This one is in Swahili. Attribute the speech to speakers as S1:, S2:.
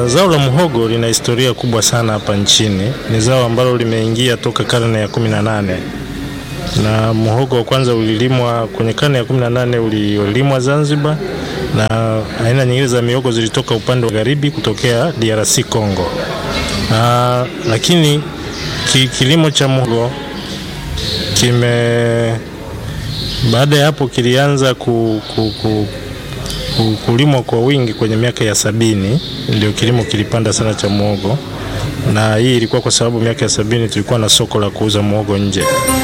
S1: Uh, zao la muhogo lina historia kubwa sana hapa nchini. Ni zao ambalo limeingia toka karne ya kumi na nane na muhogo wa kwanza ulilimwa kwenye karne ya kumi na nane ulilimwa Zanzibar, na aina nyingine za mihogo zilitoka upande wa magharibi kutokea DRC Congo. Uh, lakini ki, kilimo cha muhogo kime baada ya hapo kilianza ku, ku, ku, ku, kulimwa kwa wingi kwenye miaka ya sabini, ndio kilimo kilipanda sana cha muhogo, na hii ilikuwa kwa sababu miaka ya sabini tulikuwa na soko la kuuza muhogo nje.